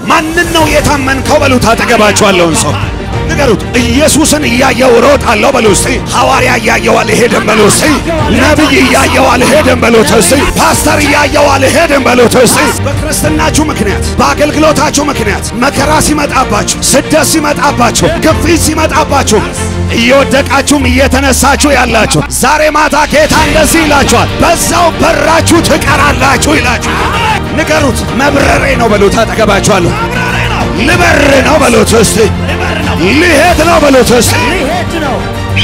ማንን ነው የታመንከው በሉት። አጠገባችኋለውን ሰው ንገሩት። ኢየሱስን እያየው እሮጣለሁ በሉ እስቲ። ሐዋርያ እያየው አልሄድም በሉ እስቲ። ነቢይ እያየው አልሄድም በሉት እስቲ። ፓስተር እያየው አልሄድም በሉት እስቲ። በክርስትናችሁ ምክንያት፣ በአገልግሎታችሁ ምክንያት መከራ ሲመጣባችሁ፣ ስደት ሲመጣባችሁ፣ ግፊት ሲመጣባችሁ እየወደቃችሁም እየተነሳችሁ ያላችሁ ዛሬ ማታ ጌታ እንደዚህ ይላችኋል፣ በዛው በራችሁ ትቀራላችሁ ይላችሁ። ንገሩት። መብረሬ ነው በሉት። አጠገባችኋለሁ። ልበር ነው በሉት እስቲ። ልሄድ ነው በሉት እስቲ። ሊሄድ ነው።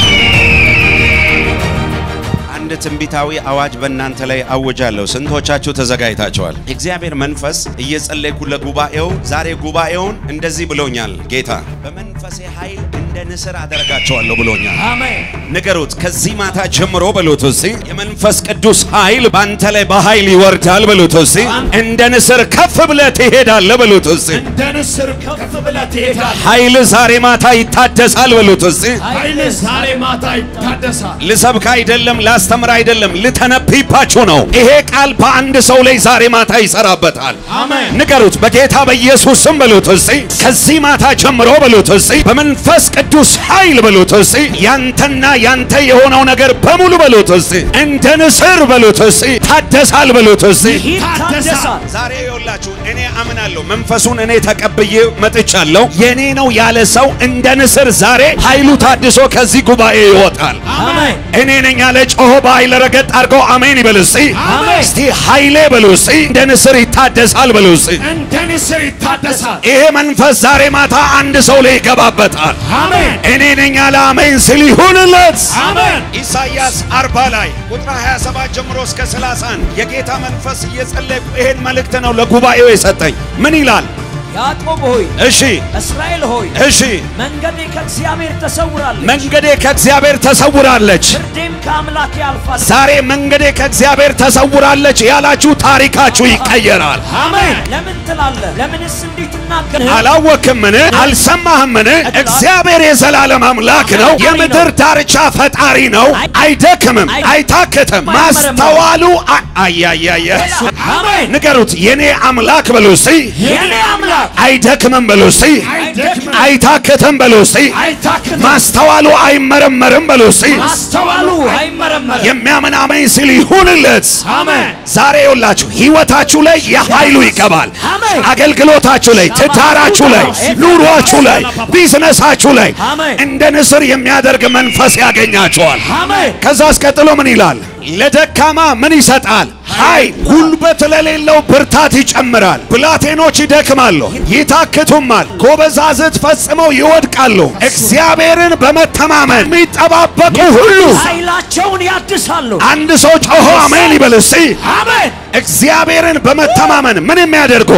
አንድ ትንቢታዊ አዋጅ በእናንተ ላይ አውጃለሁ። ስንቶቻችሁ ተዘጋጅታችኋል? እግዚአብሔር መንፈስ እየጸለይኩ ለጉባኤው ዛሬ ጉባኤውን እንደዚህ ብሎኛል። ጌታ በመንፈሴ ኃይል እንደ ንስር አደርጋቸዋለሁ ብሎኛል። አሜን። ንገሩት። ከዚህ ማታ ጀምሮ በሉት እስቲ የመንፈስ ቅዱስ ኃይል ባንተ ላይ በኃይል ይወርዳል በሉት እስቲ። እንደ ንስር ከፍ ብለህ ትሄዳለህ በሉት እስቲ። እንደ ንስር ከፍ ብለህ ትሄዳለህ። ኃይል ዛሬ ማታ ይታደሳል በሉት እስቲ። ኃይልህ ዛሬ ማታ ይታደሳል። ልሰብክ አይደለም፣ ላስተምር አይደለም፣ ልተነብይባችሁ ነው። ይሄ ቃል በአንድ ሰው ላይ ዛሬ ማታ ይሰራበታል። አሜን። ንገሩት። በጌታ በኢየሱስ ስም በሉት እስቲ። ከዚህ ማታ ጀምሮ በሉት እስቲ። በመንፈስ ቅዱስ ኃይል በሉት እስቲ። ያንተና ያንተ የሆነው ነገር በሙሉ በሉት እስቲ። እንደ ንስር በሉት እስቲ። ታደሳል በሉት እስቲ። ይታደሳል። ዛሬ ይኸውላችሁ እኔ አምናለሁ፣ መንፈሱን እኔ ተቀብዬ መጥቻለሁ። የኔ ነው ያለ ሰው እንደ ንስር ዛሬ ኃይሉ ታድሶ ከዚህ ጉባኤ ይወጣል። አሜን። እኔ ነኝ ያለ ጮሆ በኃይል ረገጥ አድርገው አሜን ይበል እስቲ። አሜን። እስቲ ኃይሌ በሉ እስቲ። እንደ ንስር ይታደሳል በሉ እስቲ። እንደ ንስር ይታደሳል። ይሄ መንፈስ ዛሬ ማታ አንድ ሰው ላይ ይገባበታል። አሜን። እኔ ነኝ ያለ አሜን ስል ይሁንለት። አሜን። ኢሳይያስ 40 ላይ ቁጥር 27 ጀምሮ እስከ 31 የጌታ መንፈስ እየጸለይኩ ይሄን መልእክት ነው ለጉባኤው የሰጠኝ። ምን ይላል? ያዕቆብ ሆይ እሺ እስራኤል ሆይ እሺ፣ መንገዴ ከእግዚአብሔር ተሰውራለች፣ መንገዴ ከእግዚአብሔር ተሰውራለች። ፍርዴም ከአምላኬ አልፋለች። ዛሬ መንገዴ ከእግዚአብሔር ተሰውራለች ያላችሁ ታሪካችሁ ይቀየራል። አሜን። ለምን ትላለህ? ለምንስ እንዲህ ትናገር? አላወክምን? አልሰማህምን? እግዚአብሔር የዘላለም አምላክ ነው። የምድር ዳርቻ ፈጣሪ ነው። አይደክምም፣ አይታክትም። ማስተዋሉ አ- አያያየ አሜን። ንገሩት። የኔ አምላክ በሉ እስቲ። የኔ አምላክ አይደክምም በሉ እስቲ። አይደክምም፣ አይታክትም በሉ እስቲ። አይታክትም፣ ማስተዋሉ አይመረመርም በሉ እስቲ። ማስተዋሉ አይመረመርም። የሚያምን አሜን ሲል ይሁንለት። አሜን። ዛሬ ይውላችሁ ህይወታችሁ ላይ የኃይሉ ይገባል። አሜን። አገልግሎታችሁ ላይ፣ ትዳራችሁ ላይ፣ ኑሯችሁ ላይ፣ ቢዝነሳችሁ ላይ አሜን። እንደ ንስር የሚያደርግ መንፈስ ያገኛቸዋል። አሜን። ከዛ አስቀጥሎ ምን ይላል? ለደካማ ምን ይሰጣል? ኃይል። ጉልበት ለሌለው ብርታት ይጨምራል። ብላቴኖች ይደክማሉ፣ ይታክቱማል፣ ጎበዛዝት ፈጽመው ይወድቃሉ። እግዚአብሔርን በመተማመን የሚጠባበቁ ሁሉ ኃይላቸውን ያድሳሉ። አንድ ሰው ጮሆ አሜን ይበል እስቲ። አሜን። እግዚአብሔርን በመተማመን ምን የሚያደርጉ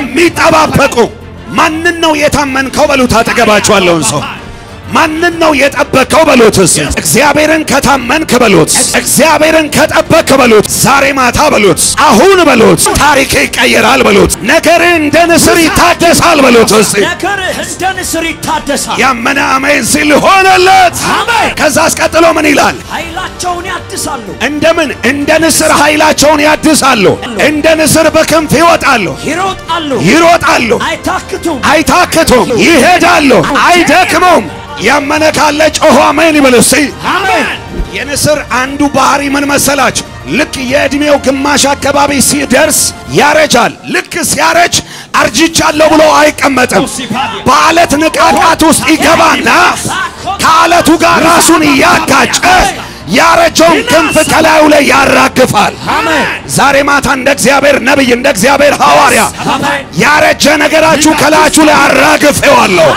የሚጠባበቁ። ማንን ነው የታመንከው በሉት። አጠገባችኋለውን ሰው ማንን ነው የጠበቀው በሉት። እስኪ እግዚአብሔርን ከታመንክ በሉት። እግዚአብሔርን ከጠበቅክ በሉት። ዛሬ ማታ በሉት። አሁን በሉት። ታሪክ ይቀየራል በሉት። ነገር እንደ ንስር ይታደሳል በሉት። እስኪ ነገርህ እንደ ንስር ይታደሳል። ያመነ አሜን ሲል ሆነለት። አሜን። ከዛ አስቀጥሎ ምን ይላል? ኃይላቸውን ያድሳሉ። እንደምን እንደ ንስር ኃይላቸውን ያድሳሉ። እንደ ንስር በክንፍ ይወጣሉ፣ ይሮጣሉ፣ ይሮጣሉ፣ አይታክቱም። አይታክቱም፣ ይሄዳሉ፣ አይደክሙም። ያመነ ካለ ጮሆ አሜን ይበል እስቲ። አሜን። የንስር አንዱ ባህሪ ምን መሰላችሁ? ልክ የዕድሜው ግማሽ አካባቢ ሲደርስ ያረጃል። ልክ ሲያረጅ አርጅቻለሁ ብሎ አይቀመጥም። በአለት ንቃቃት ውስጥ ይገባና ከአለቱ ጋር ራሱን እያጋጨ ያረጀውን ክንፍ ከላዩ ላይ ያራግፋል። አሜን። ዛሬ ማታ እንደ እግዚአብሔር ነቢይ እንደ እግዚአብሔር ሐዋርያ አሜን። ያረጀ ነገራችሁ ከላያችሁ ላይ አራግፌዋለሁ፣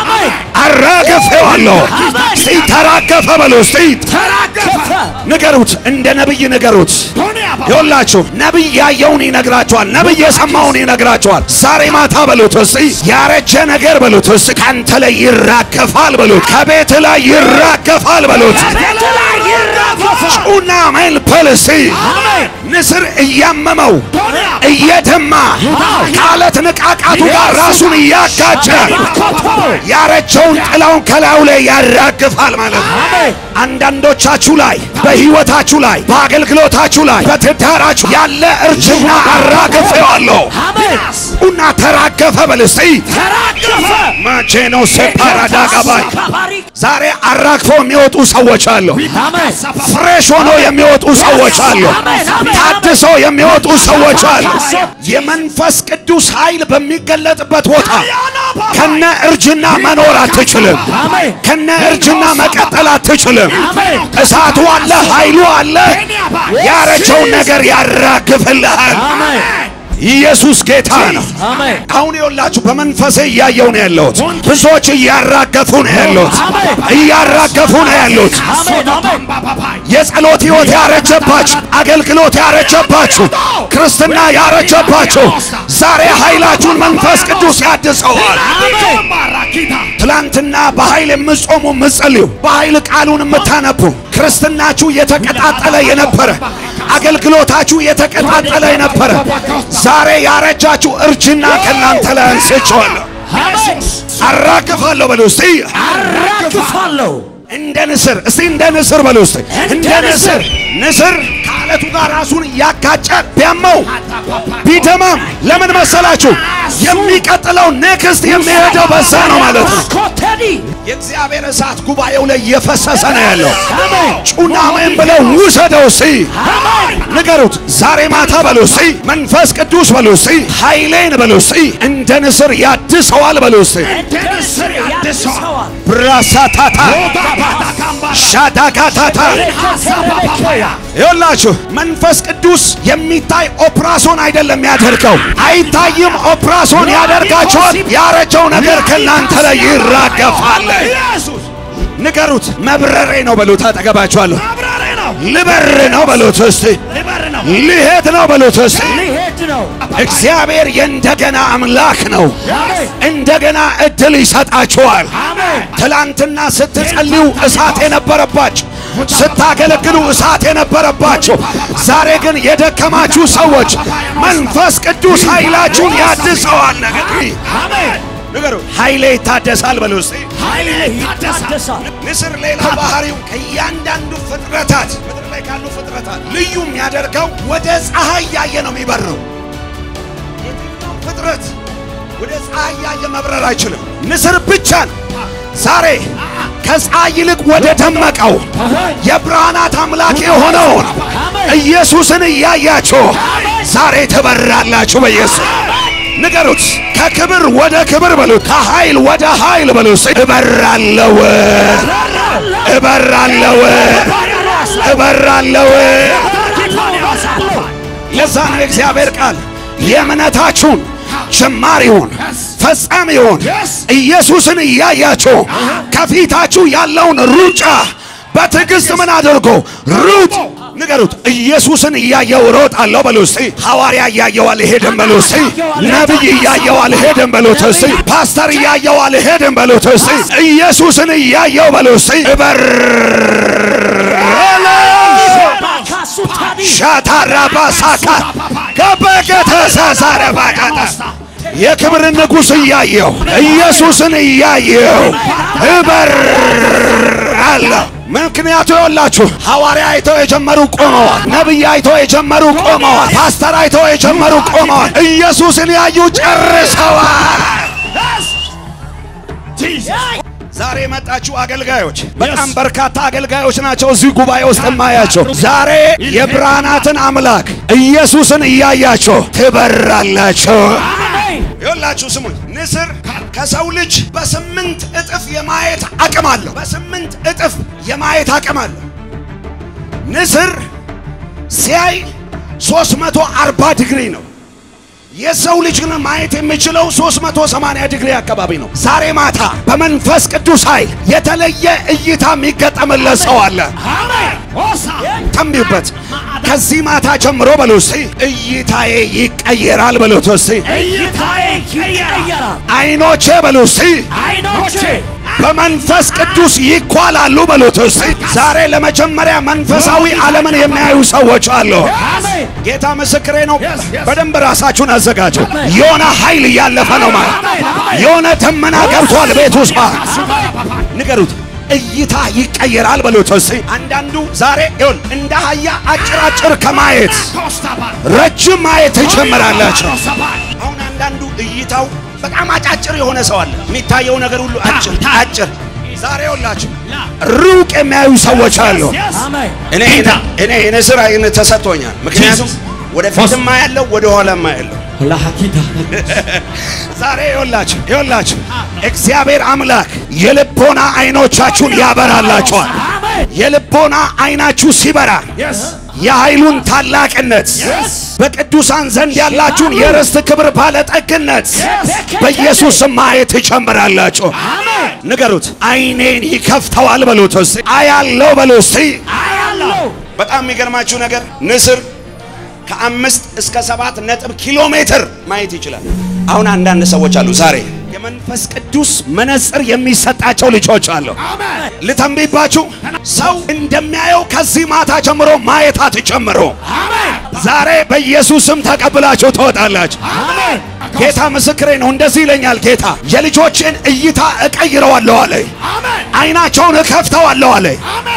አራግፌዋለሁ። እስቲ ተራገፈ በሉ እስቲ ተራገፈ። ንገሩት፣ እንደ ነቢይ ንገሩት። ይኸውላችሁ ነቢይ ያየውን ይነግራችኋል፣ ነቢይ የሰማውን ይነግራችኋል። ዛሬ ማታ በሉት እስቲ ያረጀ ነገር በሉት እስቲ ካንተ ላይ ይራገፋል በሉት፣ ከቤት ላይ ይራገፋል በሉት። ቤት ላይ ይራገፋል። ጩና ሜል በል እስቲ አሜን። ንስር እያመመው እየደማ ከአለት ንቃቃቱ ጋር ራሱን እያጋጨ ያረጀውን ጥላውን ከላዩ ላይ ያራግፋል ማለት ነው። አሜን። አንዳንዶቻችሁ ላይ በሕይወታችሁ ላይ በአገልግሎታችሁ ላይ በትዳራችሁ ያለ እርጅና አራግፌዋለሁ አሜን እና ተራገፈ በል እስቲ ተራገፈ መቼ ነው ሴፓራዳ ገባይ ካባሪ ዛሬ አራግፈው የሚወጡ ሰዎች አሉ አሜን ፍሬሽ ሆኖ የሚወጡ ሰዎች አሉ አሜን አሜን ታድሶ የሚወጡ ሰዎች አሉ የመንፈስ ቅዱስ ኃይል በሚገለጥበት ቦታ ከነ እርጅና መኖር አትችልም አሜን ከነ እርጅና መቀጠል አትችልም አሜን እሳቱ አለ ኃይሉ አለ ያረጀውን ነገር ያራግፍልሃል አሜን ኢየሱስ ጌታ ነው አሜን አሁን የወላችሁ በመንፈሴ እያየው ነው ያለሁት ብዙዎች እያራገፉ ነው ያሉት እያራገፉ ነው ያሉት አሜን አሜን የጸሎት ሕይወት ያረጀባችሁ፣ አገልግሎት ያረጀባችሁ፣ ክርስትና ያረጀባችሁ ዛሬ ኃይላችሁን መንፈስ ቅዱስ ያድሰዋል። ትላንትና በኃይል የምትጾሙ የምትጸልዩ፣ በኃይል ቃሉን የምታነቡ ክርስትናችሁ የተቀጣጠለ የነበረ አገልግሎታችሁ የተቀጣጠለ የነበረ ዛሬ ያረጃችሁ እርጅና ከእናንተ ላይ አንስቼዋለሁ፣ አራግፋለሁ በሉ እስቲ አራግፋለሁ እንደ ንስር እስቲ እንደ ንስር በሉ እስቲ እንደ ንስር ንስር ከአለቱ ጋር ራሱን እያጋጨ ቢያመው ቢደማም ለምን መሰላችሁ? የሚቀጥለው ኔክስት የሚሄደው በዛ ነው ማለት ነው። ኮተዲ የእግዚአብሔር እሳት ጉባኤው ላይ እየፈሰሰ ነው ያለው። አሜን ጩና አሜን ብለው ውሰደው እስቲ አሜን ንገሩት። ዛሬ ማታ በሉ እስቲ መንፈስ ቅዱስ በሉ እስቲ ኃይሌን በሉ እስቲ እንደ ንስር ያድሰዋል በሉ እስቲ እንደ ንስር ያድሰዋል ብራሳታታ ሻዳካታታ ይኸውላችሁ መንፈስ ቅዱስ የሚታይ ኦፕራሶን አይደለም ያደርገው፣ አይታይም ኦፕራሶን ያደርጋቸዋል። ያረጀው ነገር ከእናንተ ላይ ይራገፋል። ንገሩት፣ መብረሬ ነው በሉት። አጠገባችኋለሁ። ልበር ነው በሉት እስቲ፣ ልሄድ ነው በሉት እስቲ። ሊሄድ ነው እግዚአብሔር የእንደገና አምላክ ነው። አሜን እንደገና እድል ይሰጣችኋል። አሜን ትላንትና ስትጸልዩ እሳት የነበረባችሁ ስታገለግሉ እሳት የነበረባችሁ ዛሬ ግን የደከማችሁ ሰዎች መንፈስ ቅዱስ ኃይላችሁን ያድሰዋል። ነገር አሜን ንገሩ ኃይሌ ይታደሳል በሉ እስቲ። ኃይሌ ይታደሳል ንስር ሌላ ባህሪው ከእያንዳንዱ ፍጥረታት ምድር ላይ ካሉ ፍጥረታት ልዩ የሚያደርገው ወደ ፀሐይ ያየ ነው የሚበረው። የትኛው ፍጥረት ወደ ፀሐይ ያየ መብረር አይችልም። ንስር ብቻን ዛሬ ከፀሐይ ይልቅ ወደ ደመቀው የብርሃናት አምላክ የሆነውን ኢየሱስን እያያችሁ ዛሬ ትበራላችሁ በኢየሱስ ንገሩት። ከክብር ወደ ክብር በሉት። ከኃይል ወደ ኃይል በሉት። እበራለሁ፣ እበራለሁ፣ እበራለሁ። ለዛ ነው የእግዚአብሔር ቃል የእምነታችሁን ጀማሪውን ፈጻሚውን ኢየሱስን እያያችሁ ከፊታችሁ ያለውን ሩጫ በትዕግስት ምን አድርጎ ሩጥ። ንገሩት። ኢየሱስን እያየው ሮጣለሁ በሉ እስቲ። ሐዋርያ እያየው አልሄድም በሉ እስቲ። ነቢይ እያየው አልሄድም በሉት እስቲ። ፓስተር እያየው አልሄድም በሉት እስቲ። ኢየሱስን እያየው በሉ እስቲ። እበራለሁ ሻታራባሳካ ከበከተሳሳረ ባቃታ የክብር ንጉሥ እያየው ኢየሱስን እያየው እበራለሁ። ምክንያቱ የወላችሁ ሐዋርያ አይተው የጀመሩ ቆመዋል። ነቢይ አይተው የጀመሩ ቆመዋል። ፓስተር አይተው የጀመሩ ቆመዋል። ኢየሱስን ያዩ ጨርሰዋል። ዛሬ የመጣችሁ አገልጋዮች በጣም በርካታ አገልጋዮች ናቸው እዚህ ጉባኤ ውስጥ የማያቸው። ዛሬ የብርሃናትን አምላክ ኢየሱስን እያያቸው ትበራላቸው። ይኸውላችሁ ስሙኝ፣ ንስር ከሰው ልጅ በስምንት እጥፍ የማየት አቅም አለው። በስምንት እጥፍ የማየት አቅም አለው። ንስር ሲያይ 340 ዲግሪ ነው። የሰው ልጅ ግን ማየት የሚችለው 380 ዲግሪ አካባቢ ነው። ዛሬ ማታ በመንፈስ ቅዱስ ኃይል የተለየ እይታ የሚገጠምለት ሰው አለ። ተንቢበት ከዚህ ማታ ጀምሮ በሉ እስቲ እይታዬ ይቀየራል በሉት እስቲ እይታዬ ይቀየራል አይኖቼ በሉ እስቲ አይኖቼ በመንፈስ ቅዱስ ይኳላሉ በሉት እስቲ ዛሬ ለመጀመሪያ መንፈሳዊ ዓለምን የሚያዩ ሰዎች አሉ። አሜን ጌታ ምስክሬ ነው። በደንብ ራሳችሁን አዘጋጁ። የሆነ ኃይል እያለፈ ነው ማለት የሆነ ደመና ገብቷል ቤት ውስጥ ማለት ንገሩት። እይታ ይቀየራል በሉት እስቲ። አንዳንዱ ዛሬ ይሁን እንደ አህያ አጭራጭር ከማየት ረጅም ማየት ትጀምራላችሁ። አሁን አንዳንዱ እይታው በጣም አጫጭር የሆነ ሰው አለ። የሚታየው ነገር ሁሉ አጭር አጭር። ዛሬ ሁላችሁ ሩቅ የሚያዩ ሰዎች አሉ። አሜን እኔ እኔ የንስር አይን ተሰጥቶኛል። ምክንያቱም ወደፊትማ ያለው ወደ ኋላማ ያለው ላኪታ ዛሬ ይኸውላችሁ ይኸውላችሁ እግዚአብሔር አምላክ የልቦና አይኖቻችሁን ያበራላችኋል። አሜን የልቦና አይናችሁ ሲበራ የኃይሉን ታላቅነት በቅዱሳን ዘንድ ያላችሁን የርስት ክብር ባለጠግነት በኢየሱስ ስም ማየት ትጀምራላችሁ። ንገሩት፣ አይኔን ይከፍተዋል በሉት እስቲ። አያለው በሉ እስቲ። አያለው በጣም የሚገርማችሁ ነገር ንስር ከአምስት እስከ ሰባት ነጥብ ኪሎ ሜትር ማየት ይችላል። አሁን አንዳንድ ሰዎች አሉ ዛሬ የመንፈስ ቅዱስ መነጽር የሚሰጣቸው ልጆች አሉ። ልተንብይባችሁ፣ ሰው እንደሚያየው ከዚህ ማታ ጀምሮ ማየት አትጀምሩ። ዛሬ በኢየሱስም ተቀብላችሁ ትወጣላችሁ። አሜን ጌታ ምስክሬ ነው። እንደዚህ ይለኛል ጌታ፣ የልጆችን እይታ እቀይረዋለሁ አለ። አይናቸውን እከፍተዋለሁ አለ።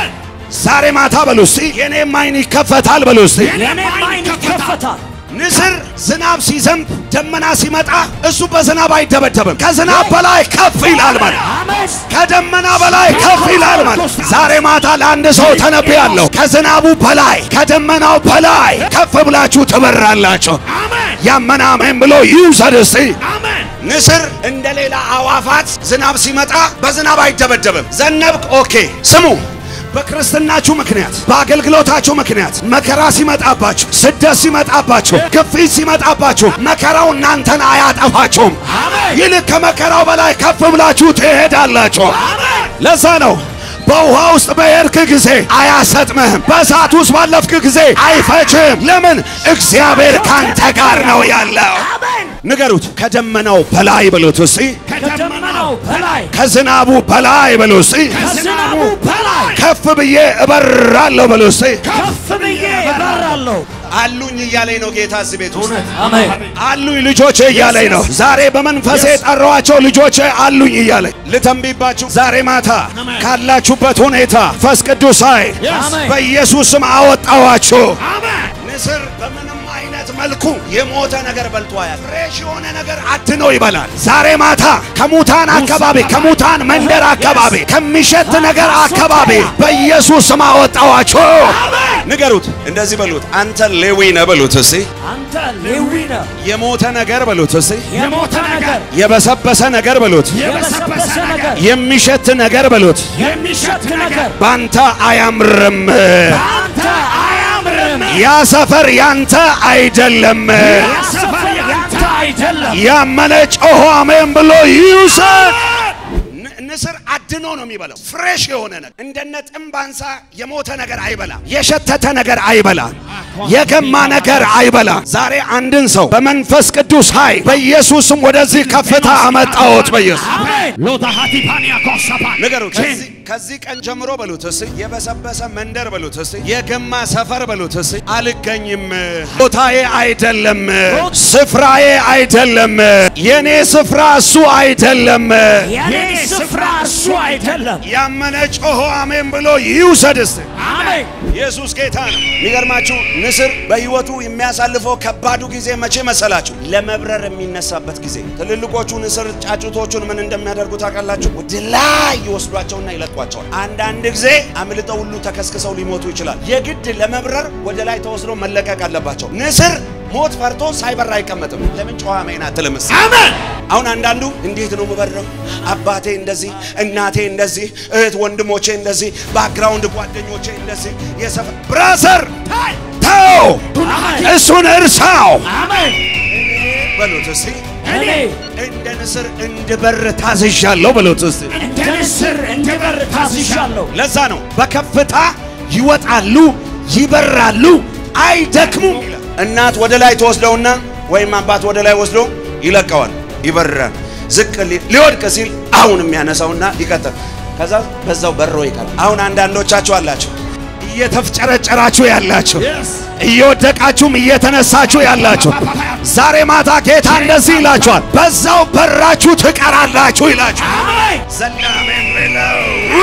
ዛሬ ማታ በሉ እስቲ፣ የኔም አይን ይከፈታል በሉ እስቲ። የኔም አይን ይከፈታል ንስር ዝናብ ሲዘንብ ደመና ሲመጣ እሱ በዝናብ አይደበደብም። ከዝናብ በላይ ከፍ ይላል ማለት አሜን ከደመና በላይ ከፍ ይላል ማለት። ዛሬ ማታ ለአንድ ሰው ተነብያለሁ። ከዝናቡ በላይ ከደመናው በላይ ከፍ ብላችሁ ትበራላችሁ። ያመነ አሜን ብሎ ይውሰድ እስቲ። ንስር እንደ ሌላ አዋፋት ዝናብ ሲመጣ በዝናብ አይደበደብም። ዘነብክ ኦኬ። ስሙ በክርስትናችሁ ምክንያት በአገልግሎታችሁ ምክንያት መከራ ሲመጣባችሁ፣ ስደት ሲመጣባችሁ፣ ግፊት ሲመጣባችሁ መከራው እናንተን አያጠፋችሁም። ይልቅ ከመከራው በላይ ከፍ ብላችሁ ትሄዳላችሁ። ለዛ ነው በውሃ ውስጥ በሄድክ ጊዜ አያሰጥምህም፣ በእሳት ውስጥ ባለፍክ ጊዜ አይፈጅም። ለምን? እግዚአብሔር ካንተ ጋር ነው ያለው። ንገሩት፣ ከደመናው በላይ በሉት እስቲ፣ ከደመናው በላይ ከዝናቡ በላይ በሉ እስቲ፣ ከዝናቡ በላይ ከፍ ብዬ እበራለሁ በሉ እስቲ። ከፍ ብዬ እበራለሁ አሉኝ እያለኝ ነው ጌታ እዚህ ቤት ውስጥ አሜን አሉኝ ልጆቼ እያለኝ ነው። ዛሬ በመንፈሴ የጠራኋቸው ልጆቼ አሉኝ እያለኝ ልተንብይባችሁ። ዛሬ ማታ ካላችሁበት ሁኔታ ፈስ ቅዱስ ኃይል አሜን። በኢየሱስ ስም አወጣዋችሁ። ንስር በምንም አይነት መልኩ የሞተ ነገር በልቶ ያል ፍሬሽ የሆነ ነገር አድኖ ይበላል። ዛሬ ማታ ከሙታን አካባቢ ከሙታን መንደር አካባቢ ከሚሸት ነገር አካባቢ በኢየሱስ ስም አወጣዋችሁ። ንገሩት፣ እንደዚህ በሉት፣ አንተ ሌዊ ነህ በሉት እስቲ። አንተ ሌዊ ነህ የሞተ ነገር በሉት እስቲ። የሞተ ነገር የበሰበሰ ነገር በሉት። የበሰበሰ ነገር የሚሸት ነገር በሉት። የሚሸት ነገር ባንተ አያምርም። አንተ አያምርም ያ ሰፈር ያንተ አይደለም። ሰፈር ያንተ አይደለም ያመነ ጮሆ አሜን ብሎ ይውሰድ። ን- ንስር አድኖ ነው የሚበላው። ፍሬሽ የሆነ ነገር እንደነ ጥምባንሳ የሞተ ነገር አይበላም። የሸተተ ነገር አይበላም። የገማ ነገር አይበላም። ዛሬ አንድን ሰው በመንፈስ ቅዱስ ኃይል በኢየሱስም ወደዚህ ከፍታ አመጣሁት። በኢየሱስ አሜን ሎታሃቲ ፓኒያ ኮሳፓ ንገሩት። ከዚህ ከዚህ ቀን ጀምሮ በሉት እስቲ የበሰበሰ መንደር በሉት እስቲ የገማ ሰፈር በሉት እስቲ አልገኝም። ቦታዬ አይደለም፣ ስፍራዬ አይደለም፣ የኔ ስፍራ እሱ አይደለም። የኔ ስፍራ እሱ አይደለም ያመነ ጮሆ አሜን ብሎ ይውሰድ እስቲ። አሜን ኢየሱስ ጌታ ነው። የሚገርማችሁ ንስር በሕይወቱ የሚያሳልፈው ከባዱ ጊዜ መቼ መሰላችሁ? ለመብረር የሚነሳበት ጊዜ። ትልልቆቹ ንስር ጫጩቶቹን ምን እንደሚያደርጉ ታውቃላችሁ? ወደ ላይ ይወስዷቸውና ይለቋቸዋል። አንዳንድ ጊዜ አምልጠው ሁሉ ተከስክሰው ሊሞቱ ይችላል። የግድ ለመብረር ወደ ላይ ተወስደው መለቀቅ አለባቸው። ንስር ሞት ፈርቶ ሳይበር አይቀመጥም። ለምን ጨዋ መይና አትልምስ? አሜን። አሁን አንዳንዱ እንዴት ነው የምበረው? አባቴ እንደዚህ፣ እናቴ እንደዚህ፣ እህት ወንድሞቼ እንደዚህ፣ ባክግራውንድ ጓደኞቼ እንደዚህ፣ የሰፈር ብራዘር ተው፣ እሱን እርሳው አሜን በሉት እስቲ። እኔ እንደ ንስር እንድበር ታዝዣለሁ በሉት እስቲ። እንደ ንስር እንድበር ታዝዣለሁ ለዛ ነው በከፍታ ይወጣሉ፣ ይበራሉ፣ አይደክሙም ይላል። እናት ወደ ላይ ተወስደውና ወይም አባት ወደ ላይ ወስዶ ይለቀዋል፣ ይበራል። ዝቅ ሊ- ሊወድቅ ሲል አሁን የሚያነሳውና ይቀጥል። ከዛ በዛው በሮ ይቀራል። አሁን አንዳንዶቻችሁ አላችሁ እየተፍጨረጨራችሁ ያላችሁ እየወደቃችሁም እየተነሳችሁ ያላችሁ ዛሬ ማታ ጌታ እንደዚህ ይላችኋል፣ በዛው በራችሁ ትቀራላችሁ ይላችሁ። ዘላሜን ብለው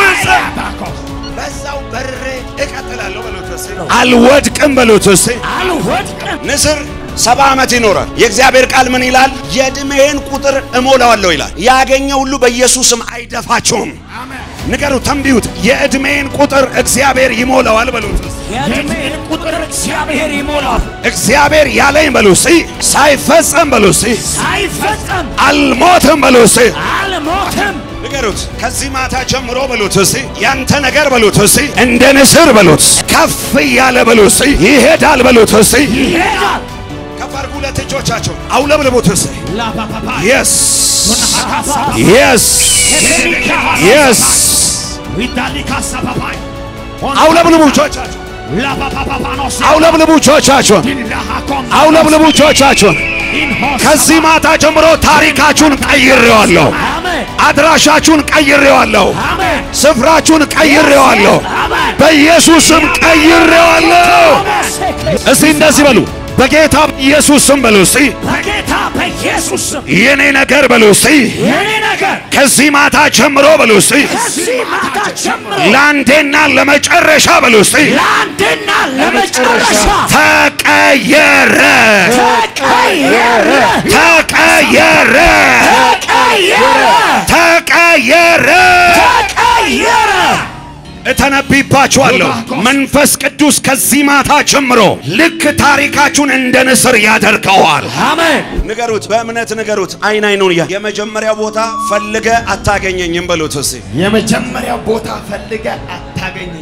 በዛው በሬ እቀጥላለሁ በሉት እስቲ። አልወድቅም በሉት እስቲ። አልወድቅም። ንስር ሰባ ዓመት ይኖራል። የእግዚአብሔር ቃል ምን ይላል? የዕድሜህን ቁጥር እሞላዋለሁ ይላል። ያገኘ ሁሉ በኢየሱስም አይደፋቸውም። ንገሩት፣ ተንቢዩት። የዕድሜን ቁጥር እግዚአብሔር ይሞላዋል በሉት እስቲ። የዕድሜን ቁጥር እግዚአብሔር ይሞላል። እግዚአብሔር ያለኝ በሉ እስቲ። ሳይፈጸም በሉ እስቲ። ሳይፈጸም አልሞትም በሉ እስቲ። አልሞትም። ንገሩት ከዚህ ማታ ጀምሮ በሉት እስቲ ያንተ ነገር በሉት እስቲ እንደ ንስር በሉት ከፍ እያለ በሉት እስቲ ይሄዳል በሉት እስቲ ይሄዳል። ከፍ አድርጉ ሁለት እጆቻቸው አውለብልቡት እስቲ ላባባባ የስ ሀሳ የስ የስ ዊዳሊካሳባባይ አውለብልቡ እጆቻቸው ላባባባኖስ አውለብልቡ እጆቻቸውን ዲላሃኮም አውለብልቡ እጆቻቸውን ኢንሆስ ከዚህ ማታ ጀምሮ ታሪካችሁን ቀይሬዋለሁ አሜን አድራሻችሁን ቀይሬዋለሁ አሜን ስፍራችሁን ቀይሬዋለሁ አሜን በኢየሱስም ቀይሬዋለሁ እስቲ እንደዚህ በሉ በጌታ በኢየሱስ ስም በሉ እስቲ በጌታ በኢየሱስ ስም የኔ ነገር በሉ እስቲ የኔ ነገር ከዚህ ማታ ጀምሮ በሉ እስቲ ከዚህ ማታ ጀምሮ ለአንዴና ለመጨረሻ በሉ እስቲ ለአንድና ለመጨረሻ ተቀየረ ተቀየረ ተቀየረ ተቀየረ ተቀየረ ተቀየረ እተነብይባችኋለሁ መንፈስ ቅዱስ ከዚህ ማታ ጀምሮ ልክ ታሪካችሁን እንደ ንስር ያደርገዋል አሜን ንገሩት በእምነት ንገሩት አይን አይኑን እያ የመጀመሪያው ቦታ ፈልገ አታገኘኝም በሉት እስቲ የመጀመሪያው ቦታ ፈልገ አታገኘኝ